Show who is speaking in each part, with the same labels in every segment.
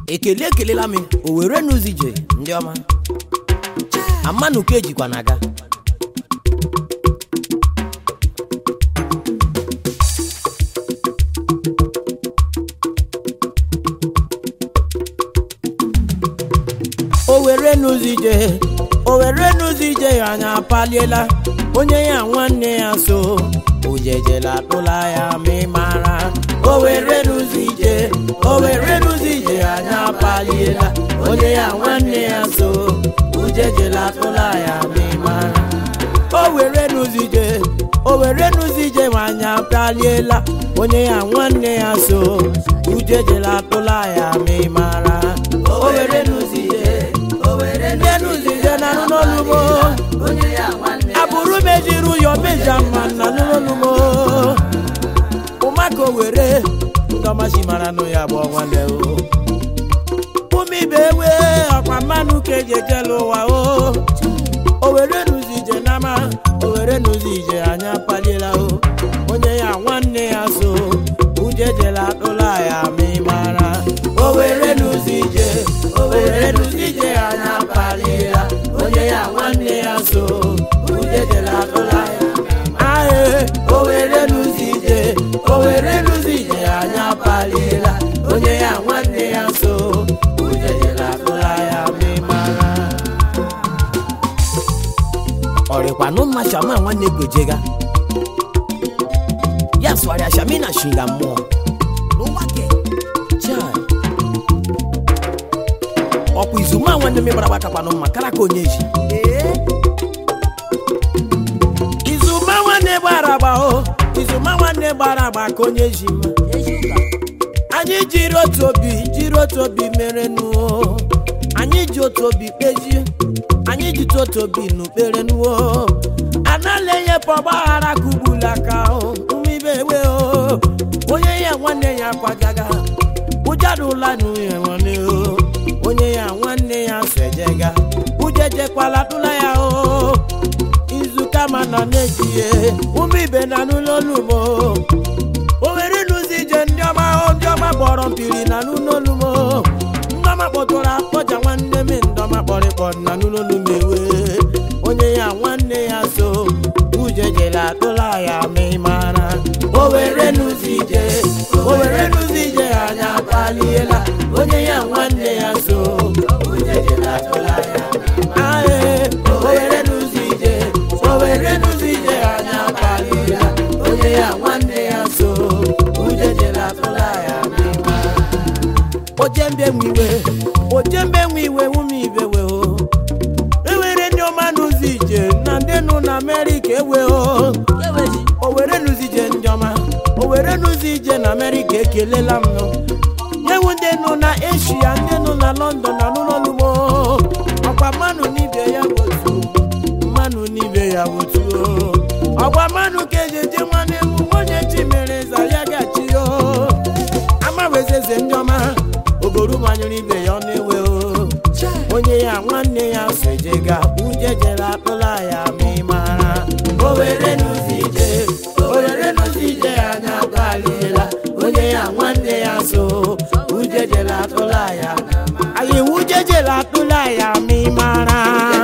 Speaker 1: ekele ekelela m o were n'ụzọ ije ndị ọma amanụ ka ejikwa na aga o were n'ụzọ ije o were n'ụzọ ije ya anya apaliela onye ya nwanne ya so ojejela atụla ya ma ị mara o were n'ụzọ ije o were n'ụzọ ije ya anya apaliela onye ya nwanne ya so ojejela atụla ya ma ị mara o were n'ụzọ ije o were n'ụzọ ije ma anya apaliela onye ya nwanne ya so ujejela atụla ya ma ị mara o were n'ụzọ ije ndị n'ụzọ ije na n'olugbo abụrụ mejiri ụyọ meja mma na n'olugbo ụmaka were ndọmachi mara nụ ya bụ nwanne o ụmụ ibe ewe ọkwa mmanụ ka eji ejela ụwa o o were n'ụzọ ije n'ama o were n'ụzọ ije anya paliela o onye ya nwanne ya so uje jela atụla ya ma ị mara o were n'ụzọ ije o were n'ụzọ ije anya paliela onye ya nwanne ya so uje jela atụla ya ae o were n'ụzọ ije o were n'ụzọ ije anya paliela onye ya nwanne ya so uje jela atụla ya ma ị mara ọrịkwanụ mma shama nwanne gojega ya sụgharịa shami na shinga mmụọ Chai. ọkwa izuma nwanne m gbara gbakakwanụ mma kara ka onye ji izuma nwanne gbara agba o izuma nwanne gbara agba ka onye ji mma anyị jiri otu obi jiri otu obi mere nuo anyị ji otu obi kpeji anyị ji otu obi n'ukpere nuo anala enyepụ ọgbaghara kugbula aka ụmụ ibe ewe o onye ya nwanne ya kwajaga ụjadụla n'uhe nwanne o onye ya nwanne ya sejega ujejekwala tụla ya o izu kama nọ n'ejie ụmụ ibe na n'ụlọ olumo o were n'ụzọ ije ndị ọma o ndị ọma kpọrọ mpiri na n'ụlọ olumo ndị ọma kpọtụrụ akpọja nwanne m ndị ọma kpọrịkpọ na n'ụlọ olumo ewe onye ya nwanne ya so ujejela atụla ya ma ị mara o were n'ụzọ ije o were n'ụzọ ije anya akpaliela onye ya nwanne ya so ujejela atụla ya ae o were n'ụzọ ije o were n'ụzọ ije anya akpaliela onye ya nwanne ya so ujejela atụla ya ma ị mara ojembe nwiwe ojembe nwiwe ụmụ ibe we o ewere ndị ọma n'ụzọ ije na ndị nọ na amerịka ewe o o were n'ụzọ ije ndị ọma o were n'ụzọ ije na amerịka ekelela m nọ ewu ndị nọ na eshia ndị nọ na lọndọn na n'ụlọlugbo ọkwa mmanụ n'ibe ya wotu mmanụ n'ibe ya wotu ọkwa mmanụ ka eji eje nwanne m onye chi mere zaria gachi o amawezeze ndị ọma ogoru manyụrụ ibe ya ọ na-ewe o onye ya nwanne ya sojega uje jere atụla ya ma ị mara o were n'ụzọ ije o were n'ụzọ ije anya gbaliela onye ya nwanne ya so uje jere atụla ya anyị uje jere atụla ya ma ị mara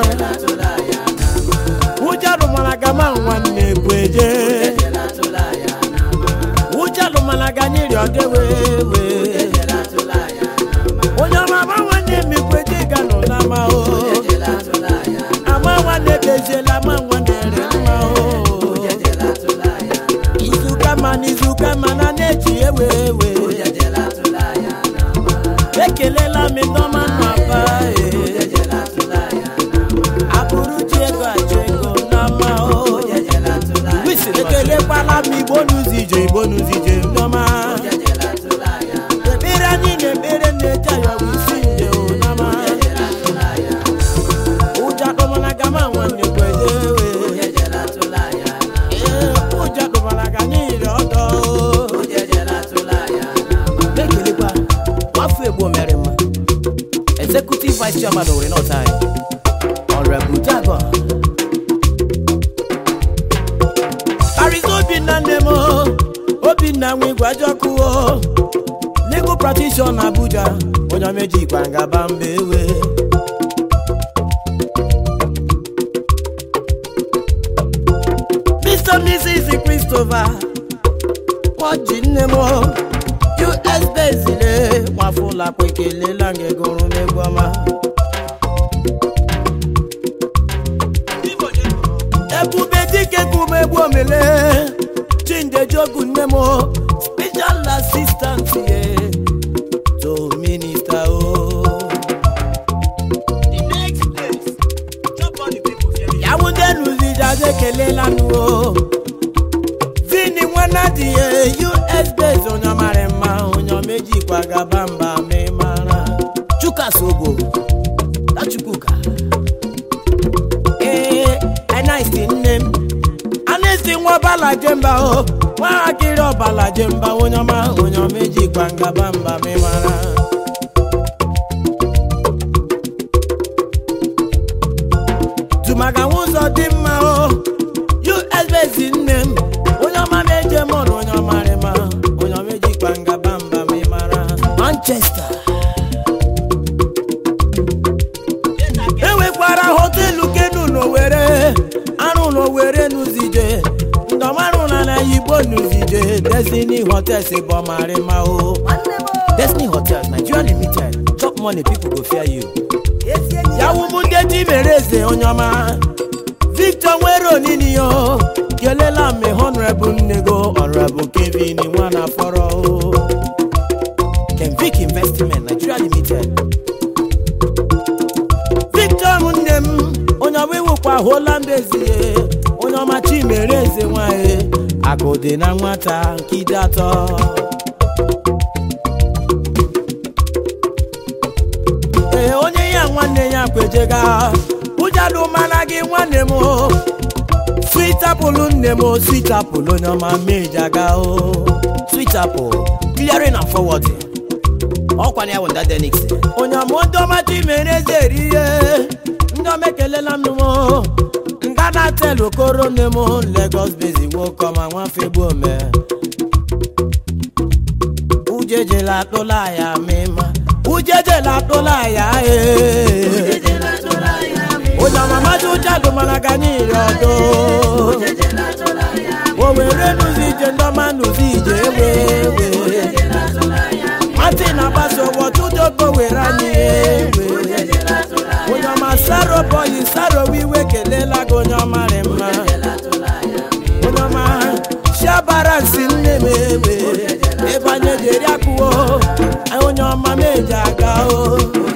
Speaker 1: ụjọ rụmara gama nwanne kweje ụjọ rụmara ga nyeri ọdewewe onye ọma ma nwanne m ikweje ga nọ n'ama o ama nwanne beziela ama nwanne re mma o izuka ma na izuka ma na na-eji ewe ewe ekelela m ndọma nnọba abụrụ ji ego achọ ego n'ama o ekelekwala m igbo n'ụzọ ije igbo n'ụzọ ije ndọma ekpere anyị na-ekpere na-eje ayọrọ isi nje o n'ama ụjọ akpọmana gama nwanne kwede ewe ee ụjọ akpọmana ga anyị yiri ọdọ o ekelekwa afọ egbo mere mma executive vice chairman owere north anyị ọrịa jago arịza obinna nne m o, obinna nwe igwe ajọkụ o legal kọtishọn abuja onye omejikwa ngaba mba ewe Mr. Mrs. Christopher Nwaji nne m US bezile nwafụlakwa ekelela gị gụrụ n'egwu ọma ebube dike kume egwu omele chindejogu nne m special assistant ye to minister o ya wunde nuzijade ekelela nụ o vini nwana dị ya us base onye mara mma onye omejikwa gaba mba ma ị mara chukas ogo tachukwuka ee anaisi nne m anaisi nwa ọbala jemba o nwa akịrị ọbala jemba onye ọma onye omejikwa ngaba mba ma ị mara tụmaka ụzọ dị mma o us base nne m onye ọma meje mọnụ onye ọmarịma onye omejikwa ngaba mba ma ị mara manchester enwekwara hotelu kenu n'owere arụ n'owere n'uzije ndọmarụ na na igbo n'uzije destiny hotels bụ ọmarịma o destiny hotels nigeria limited chop money people go fear you yawumu ndị ji mere eze onye ọma victor nwere onini yo kelela m honorable nnego honorable kevin nwana fọrọ o kenvic investment nigeria limited victor m nne m onye ọma iwukwa hụla mbezie onye ọma chimere eze nwanyị akụ dị na nwata nke ide atọ ee onye ya nwanne ya kwejega ụjadụ mana gị nwanne m o. sweet apple nne m o, sweet apple onye ọma mejaga o sweet apple clearing and forwarding ọkwana ya wụnda denix onye ọma ndị ọma chimere eze eri ihe ndị ọma ekelela m o nga na tel okoro nne m lagos bezi nwoke ọma nwafe gbuome ujejela atụla ya mịma ujejela atụla ya ee onye ọma maji ụjadụ mana ga n'iri ọdụ o were n'ụzọ ije ndị ọma n'ụzọ ije ewe ewe nwatị na-agbasa ụgbọ tụdoko were anyị ewe onye ọma saro bọyi saro wiwe kelela gị onye ọma rị mma onye ọma shiabara nsi nne m ewe ebe anyị eji eri akụwo onye ọma meji aga o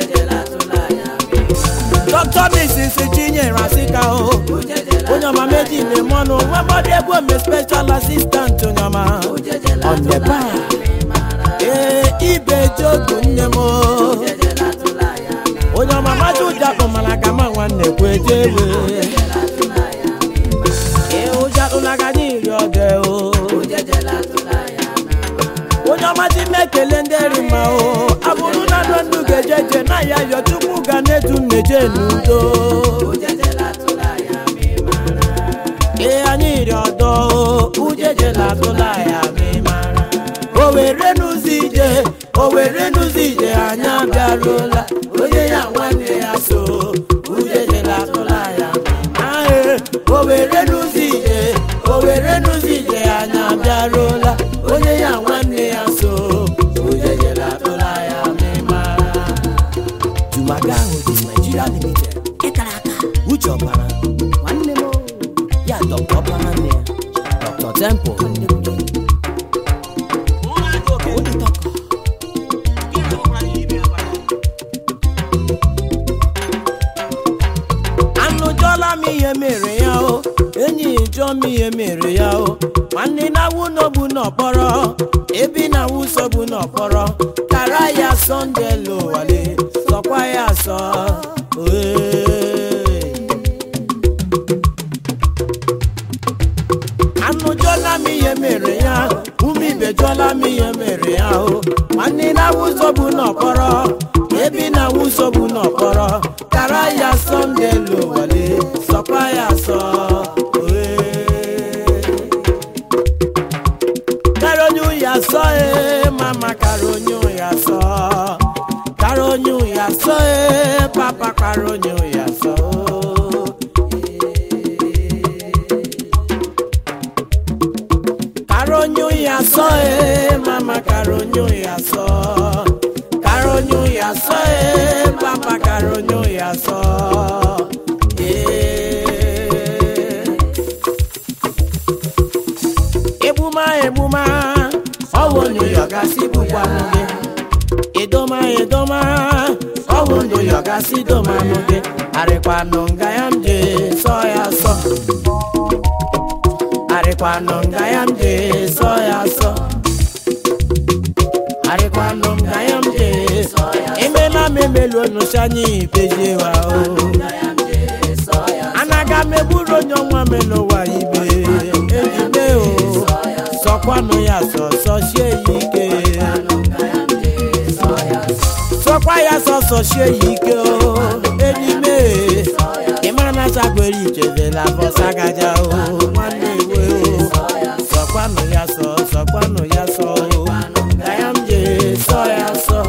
Speaker 1: dọkịta misis chinyere asịka o onye ọma meji na-eme ọnụ nwa mmadụ egwu ome special assistant onye ọma ọnyepa ee ibe jogu nne m o onye ọma maji ụjakpụ mana ka ma nwanne kweje ewe ee ụjakpụlaga n'iri ọdẹ o onye ọma ji na-ekele ndị eri mma o abụrụ na ndụ ndụ ga-ejeje na ya yọ chukwu ga na-etu nneje n'udo ee anyị iri ọdọ o ujejela atụla ya ma ị mara o were n'ụzọ ije o were n'ụzọ ije anyị abịaruola onye ya nwanne ya so ujejela atụla ya ae o were n'ụzọ ije o were n'ụzọ ije anyị abịaruola onye ya nwanne ya so ujejela atụla ya ma ị mara jumaga ahụ dị nigeria limited ịkara aka uche ọbara nwanne m ya dọkta ọbara nwanne ya dọkta temple Onye tọkọ. anụjọla m ihe mere ya o enyi jụọ m ihe mere ya o nwanne na-awụ n'ogbu n'ọkpọrọ ebi na-awụ sogbu n'ọkpọrọ kara ya sọnde lowale sọkwa ya sọ oee anụjọla m ihe mere ya ume ibe jụọla m ihe mere ya o nwanne na-awụ sogbu n'ọkpọrọ ebi na-awụ sogbu n'ọkpọrọ kara ya sọnde lowale sọkwa ya sọ oee karonyu ya sọ ee mama karonyu ya sọ karonyu ya sọ ee papa karonyu ya sọ karonyu ya sọ ee mama karonyu ya sọ karonyu ya sọ ee papa karonyu ya sọ ee. egbuma egbuma ọwụ ndụ yọgasị bụkwanụ gị edoma edoma ọwụ ndụ yọgasị domanụ gị arịkwanụ nga ya m je sọ ya sọ arịkwanụ nga ya m je sọ ya sọ arịkwanụ nga ya m je emela m emelu onụcha anyị ibezie wa o anaga m egburu onye ọnwa m n'ụwa ibe ejide o sọkwanụ ya sọ sọchie ya ike sọkwa ya sọ sọchie ya ike o enime ịmara na chakwere ichezela bọsagaja o nwanne ewe o sọkwanụ ya sọ sọkwanụ ya sọ o ka ya m je sọ ya sọ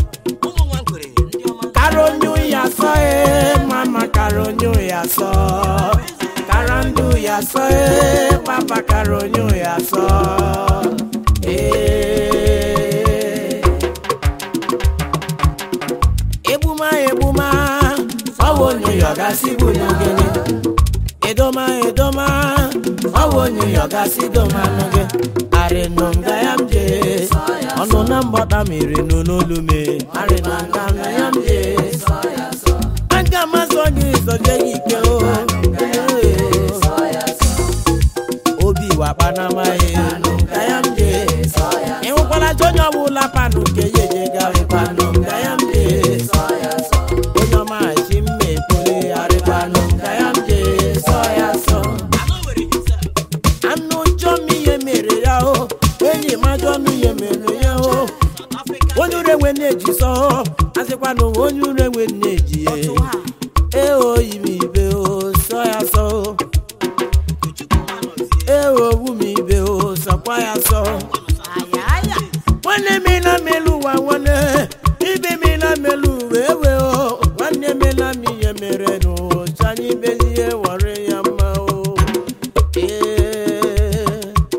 Speaker 1: karonyu ya sọ e mama karonyu ya sọ karandu ya sọ e papa karonyu ya sọ ee egbuma egbuma ọwụ onye yọgasị bụ n'ogene edoma edoma ọwụ onye yọgasị domanụ gị arịnụ nga ya m je ọnụ na mgbada mmiri nụ n'olu me arịnụ nga na ya m je aga m azọ gị zọje gị ike o obi wakpanamaghị nga ya m je ịhụkwala ji onye ọbụla panụ nke ya eje garịkwanụ nga ya m je onye ọma ji mma ekwule arịkwanụ nga ya m je sọ ya sọ anụ njọ m ihe mere ya o enyi m ajọ ọnụ ihe mere ya o onye ure nwe na-eji sọ asịkwa na onye ure nwe na-eji ya ee oyi m ibe o sọ ya sọ ee owu m ibe o sọkwa ya sọ nwanne m na melu ụwa nwanne ibe m na melu ụwa ewe o nwanne m na m ihe mere n'ụcha anyị bezie were ya mma o ee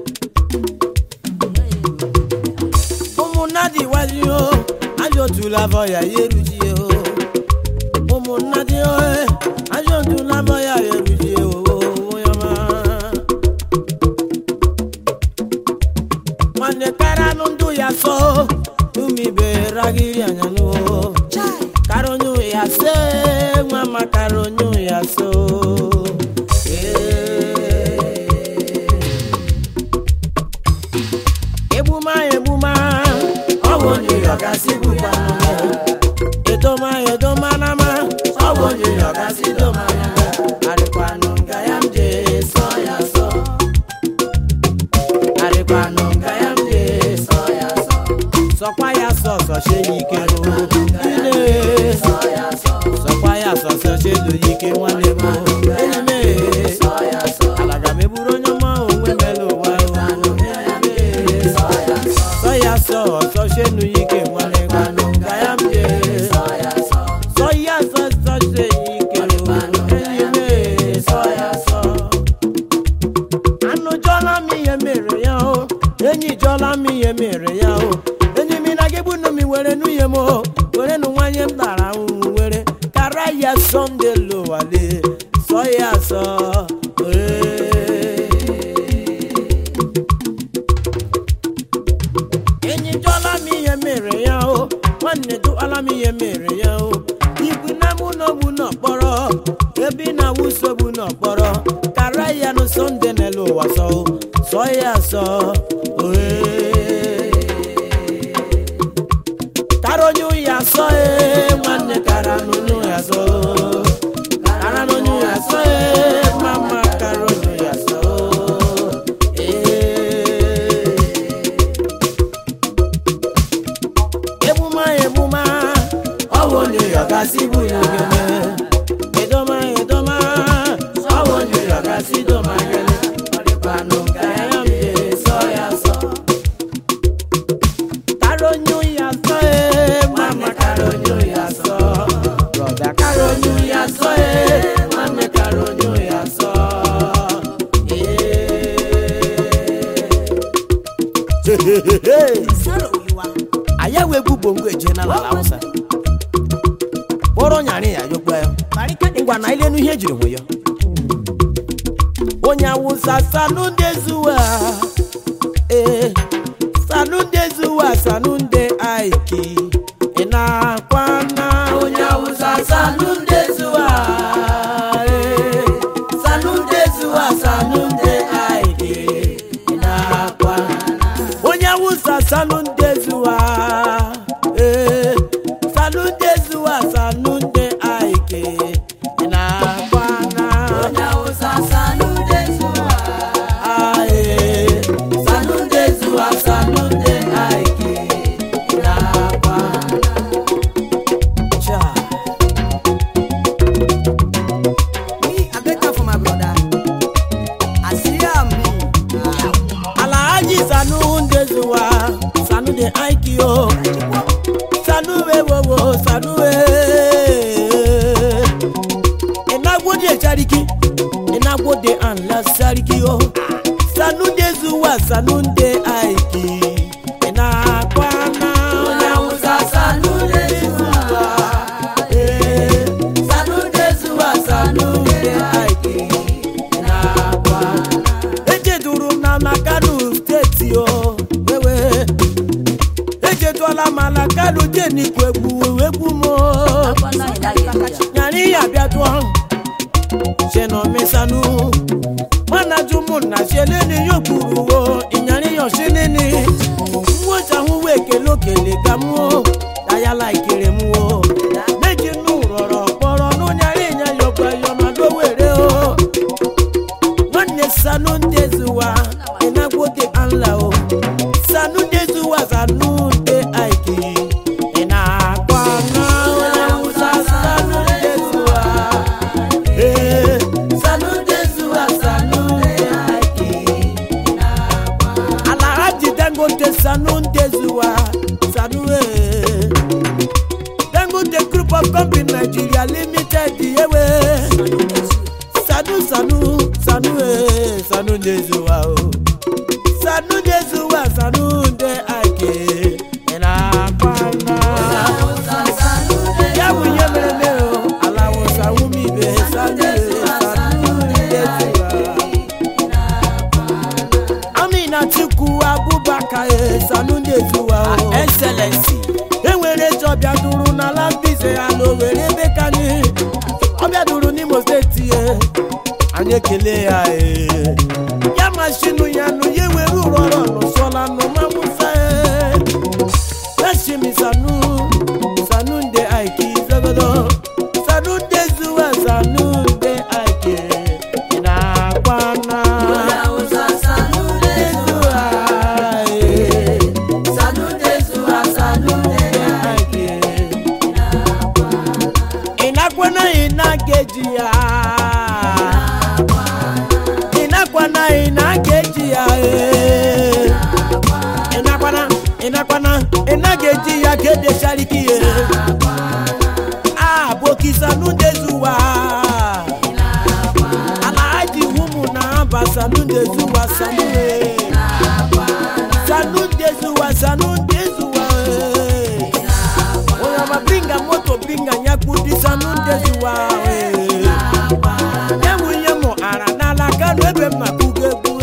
Speaker 1: ụmụnna dị wazi o ajọ otula afọ ya ya erujie o ụmụnna dị o ajọ otula afọ ya ya erujie o onye ọma nwanne karanụ ndụ ya sọ umibe ragiri anyanụ karonyu ya se nwa ma karonyu ya so egbuma egbuma ọwụ onye yọgasị bụkwanụ edoma edoma nama ọwụ onye yọgasị domanya arịkwanụ nga ya m je sọ ya sọ arịkwanụ nga ya m je sọ ya sọ sọkwa ya sọ sọchie ya ike o ile sọkwa ya sọ sọchie elu ya ike nwanne m enyi m alaga m eburu onye ọma onwe melu ụwa o sọ ya sọ sọchie elu ya ike nwanne gwanụ nga ya m je sọ ya sọ sọchie ya ike o enyi m sọ ya sọ anụ jọla m ihe mere ya o enyi jọla m ihe mere ya o enyi m na gị gbunu m were nwunye m o were nụ nwanyị m tara ahụhụ were kara ya sọnde lowale sọ ya sọ ee. enyi jọla m ihe mere ya o nwanne jụọla m ihe mere ya o ibu na mụ n'ogbu n'ọkpọrọ ebe ị na-awụsogbu n'ọkpọrọ kara ya nụ sọnde n'elu ụwa sọ o, sọ ya sọ oee karonyu ya sọ ee nwanne karanunu ya sọ karanunu ya sọ ee mama karonyu ya sọ ee egbuma egbuma ọwụ onye yọgasị bụ n'ogene edoma edoma ọwụ onye yọgasị doma gene ọdịkwanụ ka ya mbe sọ ya sọ karonyu ya egwu bongo eje na ala Hausa kpọrọ nyarị ya yọkwa ya ngwa na ilenu ihe ejiri nwe ya onye awụsa sanunde zuwa ee sanunde zuwa sanunde aiki ị na-akwana onye awụsa sanunde zuwa ee sanunde zuwa sanunde aiki ị na-akwana onye awụsa sanunde zuwa ee sanunde zuwa sanunde aiki ị na-akwana onye awụsa sanunde zuwa ae sanunde zuwa sanunde aiki ị na-akwana cha
Speaker 2: Me, I beg for my brother. I see am me.
Speaker 1: Alhaji Sanu Ndezuwa, Sanu de Aikio, Sanu Wewowo, Sanu we. Enagwode Chariki, Enagwode Anla Sariki o. Sanu Ndezuwa, Sanu de Aiki, Enakwana. Onyamusa Sanu Ndezuwa, eh. Sanu Ndezuwa, Sanu de Aiki, Enakwana. ejeduru m na na kano steeti o wewe ejeduola m na kano jenikwu egwu egwu m o. nyara ihe abịaduo shenomesanu mana jumunna sheleni yogburu o ịnyara ihe oshinini nwochahụ wee kele okele ka m o dayala ikere m o meji nu rọrọ kpọrọ n'ụnyara ịnya yọkwa yọnadowere o nwanne sanu ndezuwa ịnagwoke anla o sanu ndezuwa sanu nde aiki ị na-akwa na onye awụsa sanu ndezuwa ee sanu ndezuwa sanu nde aiki alhaji dangote sanu ndezuwa sanu ee dangote group of company nigeria limited yewe sanu sanu sanu ee sanu ndezuwa o sanu ndezuwa sanu nde ake ịna-akwana ya bụ ihe mere mere o alawụsa wumibe sanu ee sanu ndezuwa amina chukwu abubakar ee sanu ndezuwa o excellency enwere eze ọbịa duru n'ala mbize ya na owere ebe ka anyị ọbịa duru n'imo steeti ye anyị ekele ya ee ya mashinu ya nụ ya ewere ụrọrọ nụsọla nụmamusa ee lashimi sanu sanu nde aiki zagodo sanu nde zuwa sanu nde aiki ị na-akwana Ndezuwa, ee. Sanu ndezuwa, sanu nde aiki. Inakwana inageji ya Inakwana inageji ya eh. Inakwana inakwana inageji ya kede shariki ye Ah boki sanu ndezuwa Alhaji humu na aba sanu ndezuwa sanu eh. Sanu ndezuwa sanu ndezuwa eh. Oya mapinga moto pinga nyakudi sanu ndezuwa eh. Nyemu nyemu ara n'ala kanu ebe m na-akụgo egwu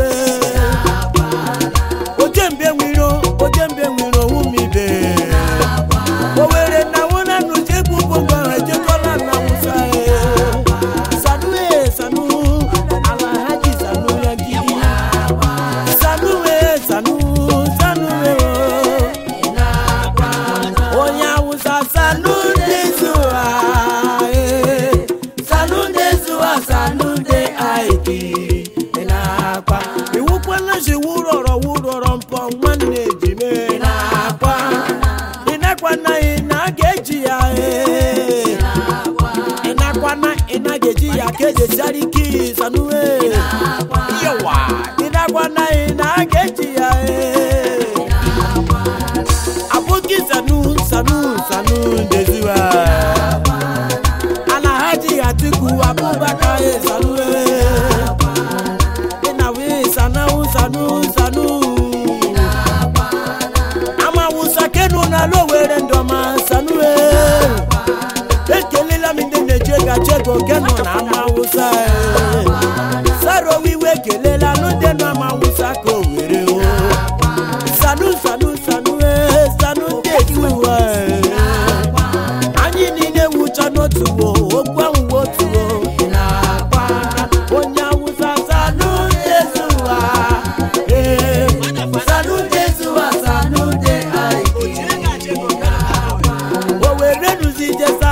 Speaker 1: eh. Ojembe nwiro ojembe nwiro wumibe Owere na wona nu jegbu gbogbo ejekola na musa eh. Sanu eh sanu Alhaji sanu yagidi Sanu eh sanu sanu eh oh. onye awụsa sanu ndezuwa ee sanu ndezuwa sanu nde aiki ị na-akpa iwukwala si wurọrọ wurọrọ mpọ nwanne ejime ị na-akpa ị nakwa na ị na-aga-eji ya ee ị nakwa na ị na-ga-eji ya ka eji sariki sanu ee yawa ị nakwa na ị na-aga-eji ya ee aboki sanu sanu sanu ndezuwa alahaji atiku abubakar e sanu e inawe sanawu sanu sanu amawusa kenu na lowere were nuzi ije